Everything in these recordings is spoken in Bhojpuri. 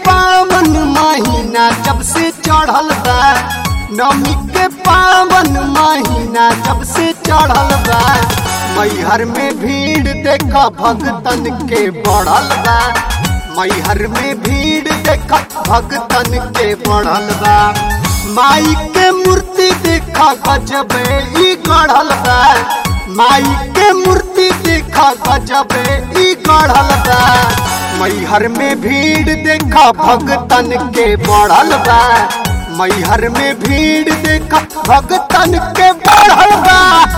पावन महीना जब से चढ़ल बा नवमी के पावन महीना जब से चढ़ल बा मैहर में भीड़ देखा भगतन के बढ़ल बा मैहर में भीड़ देखा भगतन के बढ़ल बा माई के मूर्ति देखा गजबे ई गढ़ल बा माई के मूर्ति देखा गजबे ई गढ़ल बा मैहर में भीड़ देखा भगतन के बढ़ल बा मैहर में भीड़ देखा भगतन के बढ़ल बा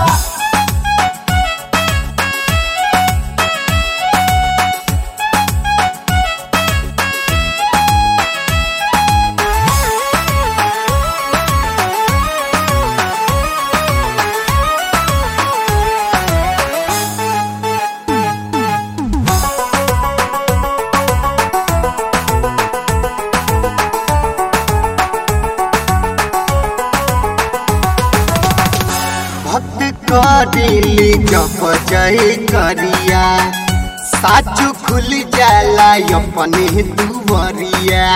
भक्त करेली जप जय करिया साचु खुल जाला अपने दुवरिया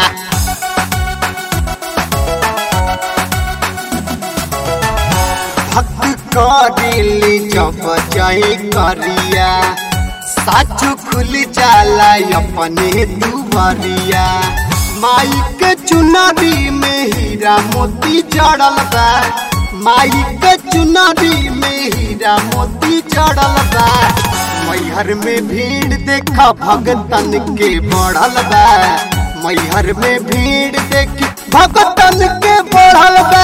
भक्त करेली जप जय करिया साचु खुल जाला अपने दुवरिया माई के चुनरी में हीरा मोती जड़ल बा माई के चुनरी में हीरा मोती चढ़ल बा मैहर में भीड़ देखा भगतन के बढ़ल बा मैहर में भीड़ देखी भगतन के बढ़ल बा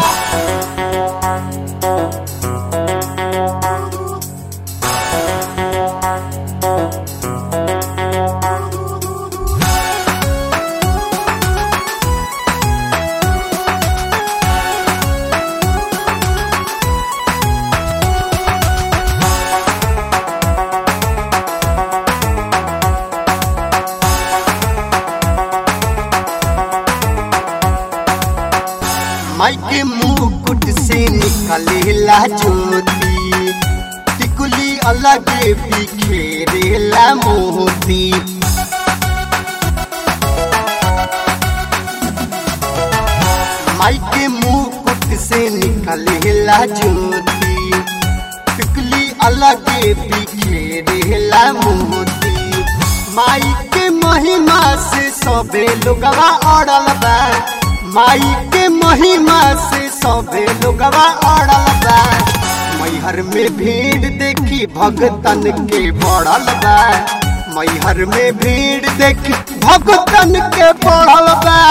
माई के मुकुट से निकलेला ज्योति टिकुली अलग बिखेरेला मोती माई के मुकुट से निकलेला ज्योति टिकुली अलग बिखेरेला मोती माई के महिमा से सबे लोगवा अड़ल बा माई के महिमा से सबे लोगवा अड़ल बा मैहर में भीड़ देखी भगतन के बढ़ल बा मैहर में भीड़ देखी भगतन के बढ़ल बा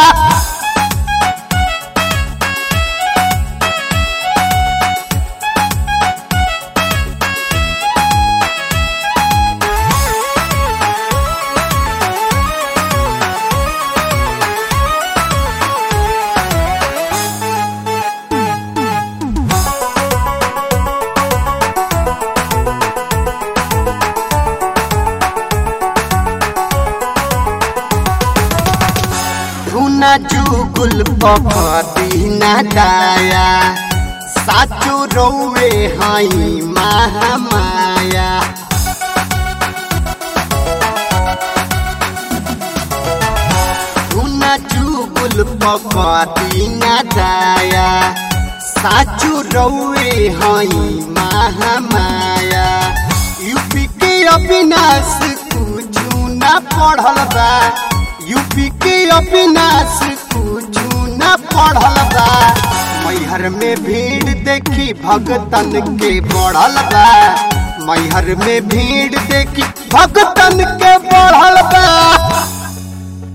धुना जुगुल पकड़ी ना दाया साचो रौवे हाई महामाया धुना जुगुल पकड़ी ना दाया साचो रौवे हाई महामाया यूपी के अविनाश कुछ ना पढ़ल बा यूपी के अविनाश कुछ न पढ़ल बा मैहर में भीड़ देखी भगतन के बढ़ल बा मैहर में भीड़ देखी भगतन के बढ़ल बा